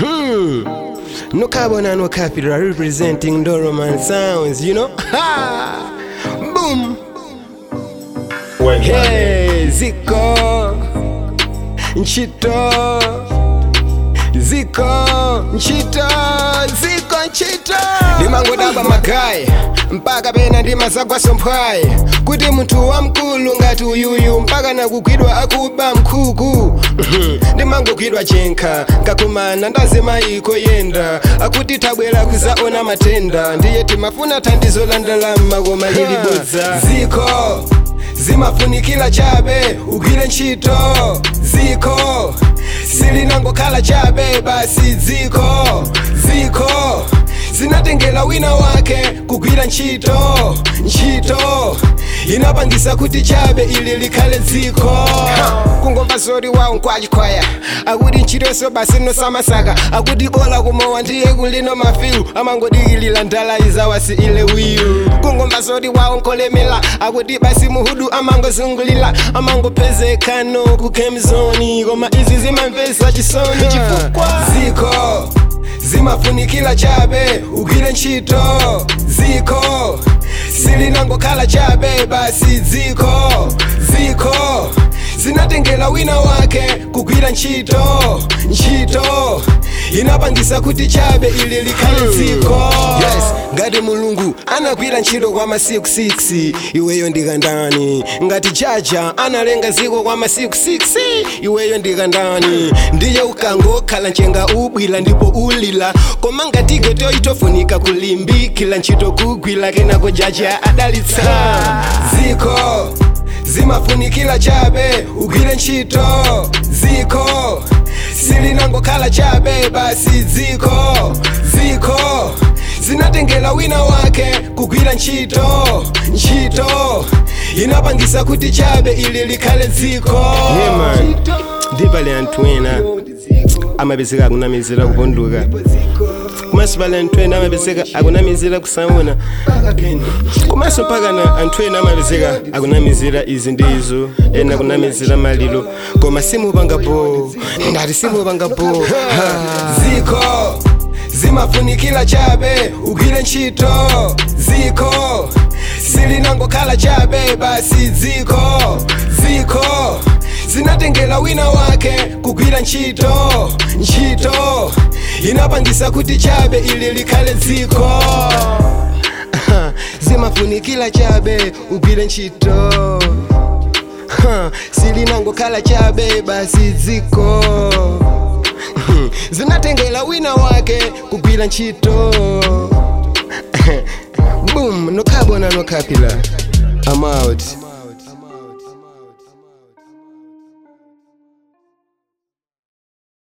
Hmm. No carbon and no capital representing Doroman sounds, you know? Ha! Boom! Hey, Ziko! Nchito! Ziko! Nchito! Ziko Nchito! ndimangodaba magayi mpaka pena ndimasagwaso mphwayi kuti munthu wamkulu ngati uyuyu mpaka nakugwidwa akuba mkhuku ndimangogwidwa chenkha ngakumana ndazemayiko yenda akuti tabwera kuzaona matenda ndiye timafuna thandizo la ndalama koma lilibodza ziko zimafunikira chabe ugwire ntchito ziko silinangokhala chabe basi ziko ziko zinatengera wina wake kugwira ntchito ntchito inapangisa kuti chabe ili likhale dziko kungomva zoti wawo nkwachikwaya akuti ntchitoso basi nosamasaka akuti bola kumowa ndiye kulino mafilu amangodikilira ndala izawasi ile wiyu kungomva zoti wawo nkolemera akuti basi muhudu amangozungulira amangopezekano kukemzoni koma izi zimamvesa chisoni chifukwa ziko zimafunikira chabe ugwire ntchito ziko silinangokhala chabe basi ziko ziko zinatengera wina wake kugwira ntchito ntchito inapangisa kuti chabe ili likhale dziko yes ngati mulungu anagwira ntchito kwa masiku 6 iweyo ndikandani ngati chacha analenga ziko kwa masiku 6 iweyo ndikandani ndiye ukangokhala nchenga ubwila ndipo ulila koma ngati geto itofunika kulimbikila ntchito kugwila kenako jaja adalitsa ziko zimafunikira chabe ugwire ntchito ziko silinangokhala chabe basi ziko ziko zinatengera wina wake kugwira ntchito ntchito inapangisa kuti chabe ili likhale dziko yeah, man. ndipale anthu ena amapezeka akunamizira kuponduka komanso pale anthu ena amapezeka akunamizira kusaona komanso mpakana anthu ena amapezeka akunamizira izi ndi izo ena akunamizira maliro koma simupangapo ngati simupangapo ziko zimafunikira chabe ugwire ntchito ziko silinangokhala chabe basi ziko ziko zinatengera wina wake kugwira ntchito ntchito inapangisa kuti chabe ili likhale dziko zimafunikira chabe ugwire ntchito silinangokhala chabe basi dziko zinatengera wina wake kugwira ntchito boom no carbon no capital i'm out